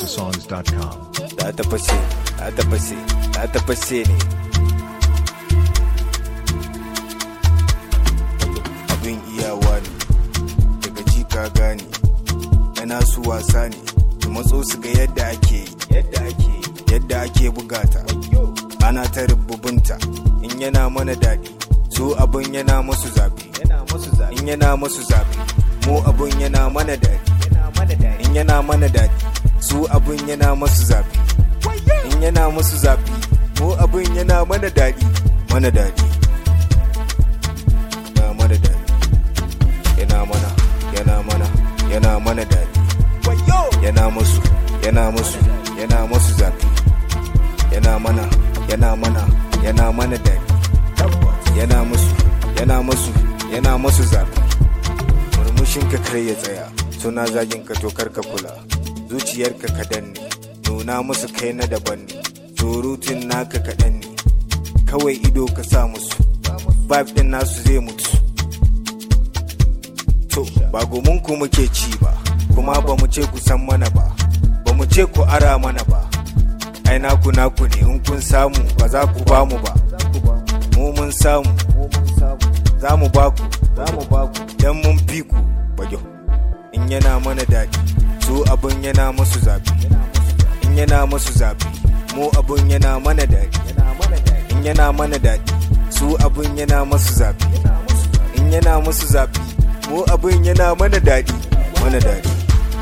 MorMusicAtHouseOfSongs.com. za ta fashe za ta fashe za ta fashe ne abin iyawa ne daga ji ka gane yana su wasa ne su matso su ga yadda ake yi yadda ake yi yadda ake bugata ana ta rububunta in yana mana daɗi su abin yana masu zafi in yana masu zafi mu abin yana mana daɗi in yana mana daɗi su abin yana masu zafi in yana masu zafi mu abin yana mana daɗi mana daɗi yana mana daɗi yana mana yana mana yana mana daɗi yana masu yana masu yana masu zafi yana mana yana mana yana mana daɗi yana musu yana masu yana masu zafi murmushin ka kar ya tsaya suna zagin ka to kar ka kula zuciyarka ka danne nuna musu kai na daban ne surutun naka kaɗan ne kawai ido ka sa musu vibe din nasu zai mutu to ba gomin ku muke ci ba kuma ba mu ce ku san mana ba ba mu ce ku ara mana ba ai naku naku ne in kun samu ba za ku ba mu ba mu mun samu za mu ba ku za mu ba ku dan mun fi ku bajo in yana mana daɗi su abin yana musu zafi in yana musu zafi mu abin yana mana daɗi in yana mana daɗi su abin yana musu zafi in yana musu zafi mu abin yana mana daɗi mana daɗi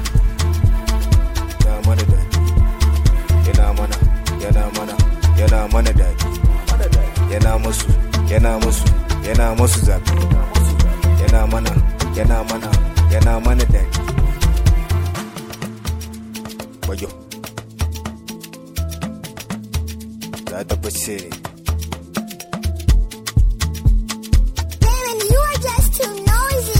yana mana daɗi yana mana yana mana yana mana daɗi yana musu yana musu yana musu zafi yana mana yana mana yana mana daɗi wajo za ta fashe ne Damon, you are just too noisy.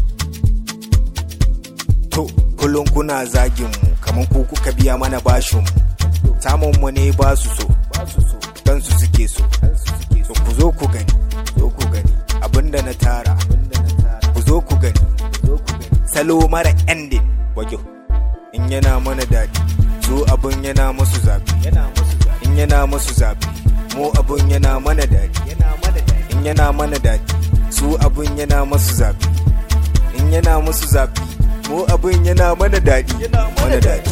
to kullum kuna zagin mu kamar ku kuka biya mana bashin mu samun mu ne ba su so dan su suke so so ku zo ku gani zo ku gani abinda na tara ku zo ku gani salo mara ending wajo in yana mana daɗi su abin yana musu zafi in yana musu zafi mu abin yana mana daɗi in yana mana daɗi su abin yana musu zafi in yana musu zafi mu abin yana mana daɗi mana daɗi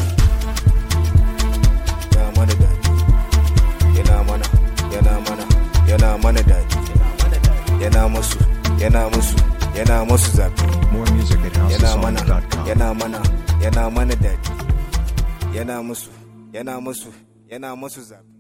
yana mana daɗi yana mana yana mana yana mana daɗi yana musu yana musu yana musu zafi yana mana MorMusicAtHouseOfSongs.com. yana mana yana mana daɗi yana musu yana musu yana musu zafi